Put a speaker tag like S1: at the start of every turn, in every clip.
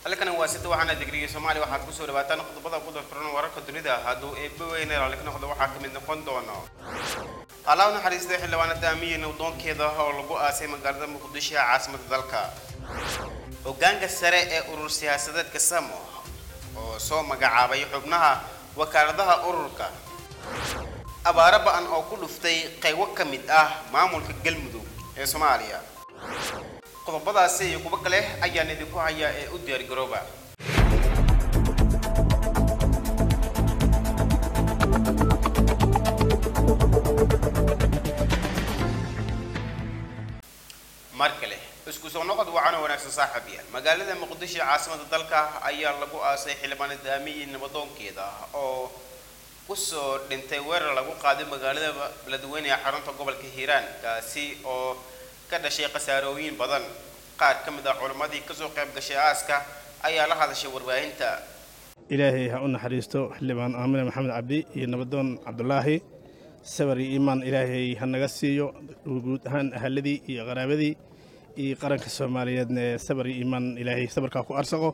S1: halkani waa sida waxaana digriga soomaaliya waxaad kusoo dhawaataan qodobada ku darfuran wararka dunida hadduu eebba weyne raalli ka noqdo waxaa ka mid noqon doono allah u naxariistay xildhibaanada amiyin waddoonkeeda oo lagu aasay magaalada muqdisho ee caasimada dalka hoggaanka sare ee urur siyaasadeedka samo oo soo magacaabay xubnaha wakaaladaha ururka abaaro ba-an oo ku dhuftay qaybo ka mid ah maamulka galmudug ee soomaaliya qodobadaasi iyo kuwo kale ayaan idinku hayaa ee u diyaargarooba mar kale isku soo noqod wacan oo wanaagsan saaxiibayaal magaalada muqdisho ee caasimada dalka ayaa lagu aasay xildhibaan daamiyi nabadoonkeeda oo kusoo dhintay weerar lagu qaaday magaalada beledweyne ee xarunta gobolka hiiraan kaasi oo ka dhashay khasaarooyin badan qaar ka mid ah culimmadii kasoo qayb gashay aaska ayaa la hadashay warbaahinta
S2: ilaahay ha u naxariisto xildhibaan aamine maxamed cabdi iyo nabadoon cabdulaahi sabar iyo iimaan ilaahay ha naga siiyo guud ahaan ahaladii iyo qaraabadii iyo qaranka soomaaliyeedna ee sabar iyo iimaan ilaahay sabarkaa ku arsaqo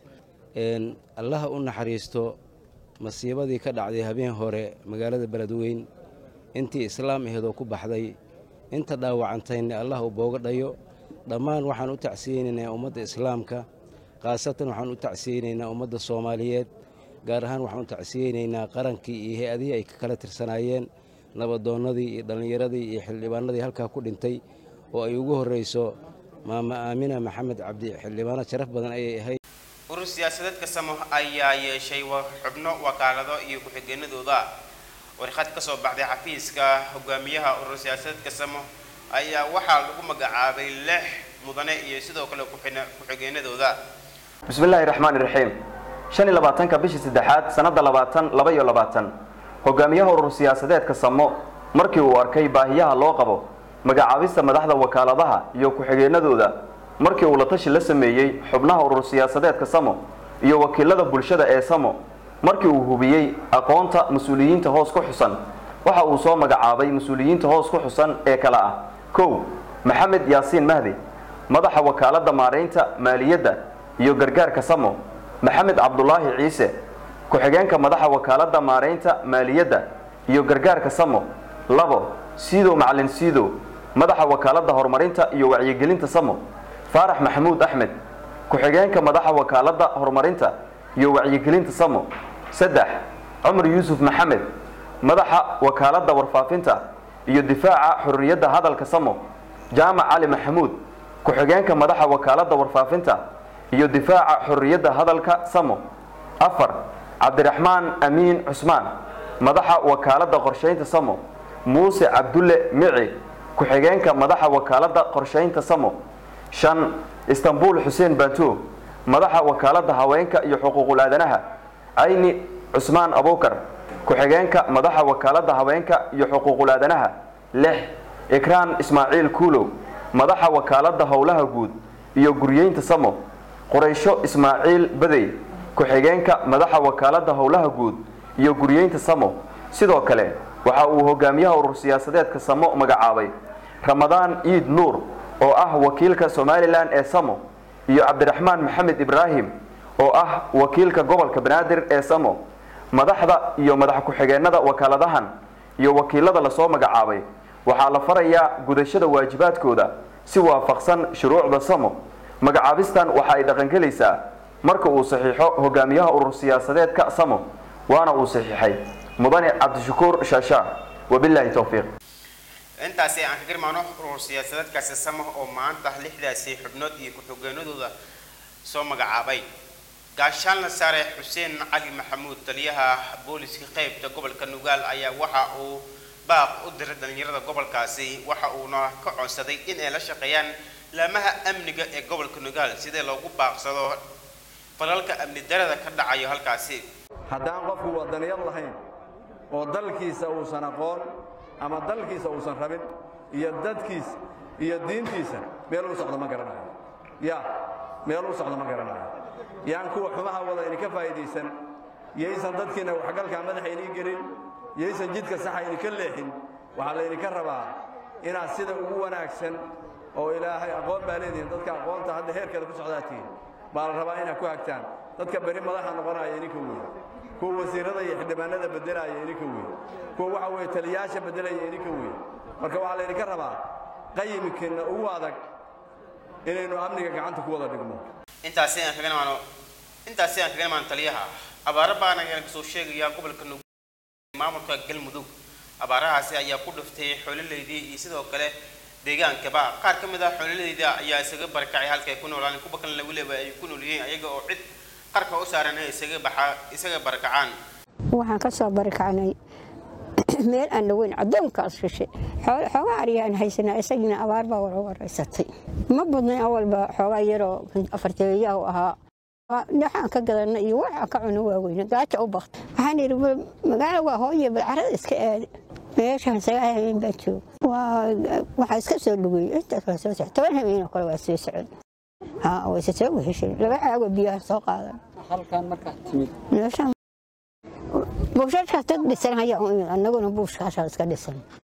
S3: allaha u naxariisto masiibadii ka dhacday habeen hore magaalada beledweyn intii islaam aheedoo ku baxday inta dhaawacantayna allah uu booga dhayo dhammaan waxaan u tacsiyeynaynaa ummadda islaamka khaasatan waxaan u tacsiyeynaynaa ummadda soomaaliyeed gaar ahaan waxaan u tacsiyeynaynaa qarankii iyo hay-adihii ay ka kala tirsanaayeen nabadoonnadii iyo dhallinyaradii iyo xildhibaanadii halkaa ku dhintay oo ay ugu horrayso maama aamina maxamed cabdi xildhibaano sharaf badan ayay ahayd
S1: urur siyaasadeedka samo ayaa yeeshay xubno wakaalado iyo ku-xigeenadooda warqad ka soo baxday xafiiska hogaamiyaha urur siyaasadeedka samo ayaa waxaa lagu magacaabay lix mudane iyo sidoo kale ku-xigeenadooda
S4: bismillaahi raxmaani raxiim shan iyo labaatanka bishii saddexaad sannadda labaatan laba iyo labaatan hogaamiyaha urur siyaasadeedka samo markii uu arkay baahiyaha loo qabo magacaabista madaxda wakaaladaha iyo ku-xigeenadooda markii uu la tashi la sameeyey xubnaha urur siyaasadeedka samo iyo wakiilada bulshada ee samo markii uu hubiyey aqoonta mas-uuliyiinta hoos ku xusan waxa uu soo magacaabay mas-uuliyiinta hoos ku xusan ee kale ah kow maxamed yaasiin mahdi madaxa wakaaladda maaraynta maaliyadda iyo gargaarka samo maxamed cabdulaahi ciise ku-xigeenka madaxa wakaaladda maaraynta maaliyadda iyo gargaarka samo labo siidow macalin siidow madaxa wakaaladda horumarinta iyo wacyigelinta samo faarax maxamuud axmed ku-xigeenka madaxa wakaaladda horumarinta iyo wacyigelinta samo saddex cumar yuusuf maxamed madaxa wakaaladda warfaafinta iyo difaaca xorriyadda hadalka samo jaamac cali maxamuud ku-xigeenka madaxa wakaaladda warfaafinta iyo difaaca xorriyadda hadalka samo afar cabdiraxmaan amiin cusmaan madaxa wakaaladda qorshaynta samo muuse cabdulle mici ku-xigeenka madaxa wakaaladda qorshaynta samo shan istanbul xuseen banto madaxa wakaaladda haweenka iyo xuquuqul aadanaha ayni cusmaan abukar ku-xigeenka madaxa wakaaladda haweenka iyo xuquuqul aadanaha lix ikraan ismaaciil kuulow madaxa wakaaladda howlaha guud iyo guryeynta samo quraysho ismaaciil badey ku-xigeenka madaxa wakaaladda howlaha guud iyo guryeynta samo sidoo kale waxa uu hogaamiyaha urur siyaasadeedka samo magacaabay ramadaan iid nuur oo ah wakiilka somalilan ee samo iyo cabdiraxmaan maxamed ibraahim oo ah wakiilka gobolka banaadir ee samo madaxda iyo madax ku-xigeenada wakaaladahan iyo wakiilada lasoo magacaabay waxaa la farayaa gudashada waajibaadkooda si waafaqsan shuruucda samo magacaabistan waxa ay dhaqangelaysaa marka uu saxiixo hogaamiyaha urur siyaasadeedka samo waana uu saxiixay mudane cabdishakuur shaashaa wabilaahi towfiiq
S1: intaasi aan ka garmaano urur siyaasadeedkaasi samo oo maanta lixdaasi xubnood iyo ku-xigeenadooda soo magacaabay gaashaanla sare xuseen cali maxamuud taliyaha booliska qeybta gobolka nugaal ayaa waxa uu baaq u diray dhalinyarada gobolkaasi waxa uuna ka codsaday in ay la shaqeeyaan laamaha amniga ee gobolka nugaal sidee loogu baaqsado falalka amni darada ka dhacayo halkaasi
S5: haddaan qofku wadaniyad lahayn oo dalkiisa uusan aqoon ama dalkiisa uusan rabin iyo dadkiisa iyo diintiisa meel u socdo ma garanayo ya meel u socdo ma garanayo yaan kuwa xumaha wada idinka faa'iidaysan yaysan dadkiinna waxgalkaa madaxa inii gelin yaysan jidka saxa idinka leexin waxaa laydinka rabaa inaad sida ugu wanaagsan oo ilaahay aqoon baa leedihiin dadka aqoonta hadda heerkeeda ku socdaa tihiin baa la rabaa inaad ku hagtaan dadka beri madaxa noqonaya ininka weeye kuwa wasiirada iyo xildhibaanada beddelaya ininka weeye kuwa waxa weeye taliyayaasha beddelaya ininka weeye marka waxaa laydinka rabaa qayimkeenna ugu adag inaynu amniga gacanta ku wada dhigno
S1: intaasi aan kaga imaano intaasi aan kaga imaano taliyaha abaaro baan ayaan kasoo sheegayaa gobolka Nuug maamulka galmudug abaarahaasi ayaa ku dhiftay xooladeydii iyo sidoo kale deegaankaba qaar ka mid ah xoolalayda ayaa isaga barakacay halka ay ku noolaan kuwa kalena weliba ay ku nool yihiin ayaga oo cid qarka u saaran ay isaga baxa isaga barakacaan
S6: waxaan ka soo barikacnay meel aan dhaweyn addoonkaas shishe xoogaa aryaan haysanaa isagina abaar baa wara waraysatay ma badnayn awalba xoogaa yaroo afarteeyahu ahaa dhaxaan ka gadana iyo waxaan ka cuno waaweyne gaaja u bakta waxaan yidhi magaalo waa hooye bal carada iska aada meeshaan sagaal habeen baan joog waxaa iska soo lugeeyey inta kale soo socod toban habeen oo kale waa sii socod haa wayse soo weheshay laba caago biyaha soo qaadan
S7: halkan markaa timid
S6: meeshaan buushashkaas dad dhisan ayaa u imid annaguna buushkaashaa iska dhisan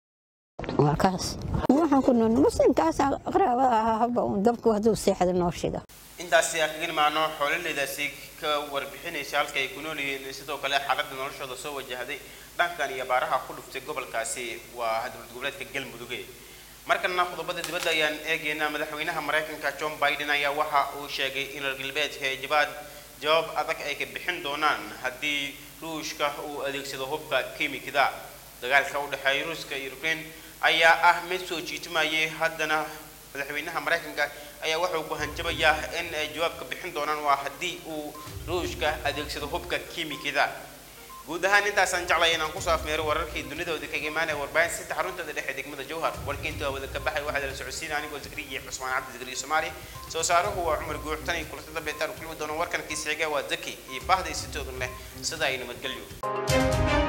S6: waa kaas waxaan ku nool muslimkaasa qaraabada ahaa haba uun dabku hadduu seexda noo shida
S1: intaasi aan kaga imaano xoolalaydaasi ka warbixinaysa halka ay ku nool yihiin sidoo kale xaaladda noloshooda soo wajahday dhankan iyo abaaraha ku dhuftay gobolkaasi waa dowlad goboleedka galmuduge markana qodobada dibadda ayaan eegaynaa madaxweynaha maraykanka john biden ayaa waxa uu sheegay in reer galbeedka ay jabaad jawaab adag ay ka bixin doonaan haddii ruushka uu adeegsado hubka kiimikada dagaalka u dhexeeya ruuska iyo ukraine ayaa ah mid soo jiitimayay haddana madaxweynaha maraykanka ayaa wuxuu ku hanjabayaa in ay jawaabka bixin doonaan waa haddii uu ruushka adeegsado hubka kiimikada guud ahaan intaasaan jeclay inaan kusoo afmeero wararkii dunidooda kaga imaanaya warbaahin saddex xaruntooda dhexe degmada jowhar warkiinta wada ka baxay waxaa la socodsiina anigoo zakriya cusmaan cabdi zakriya soomaali soo saaruhu waa cumar guux tan iyo kulantada beetaan kulmi doona warkan kiisixiga waa zaki iyo bahda isitoodan leh sida ay nabadgelyo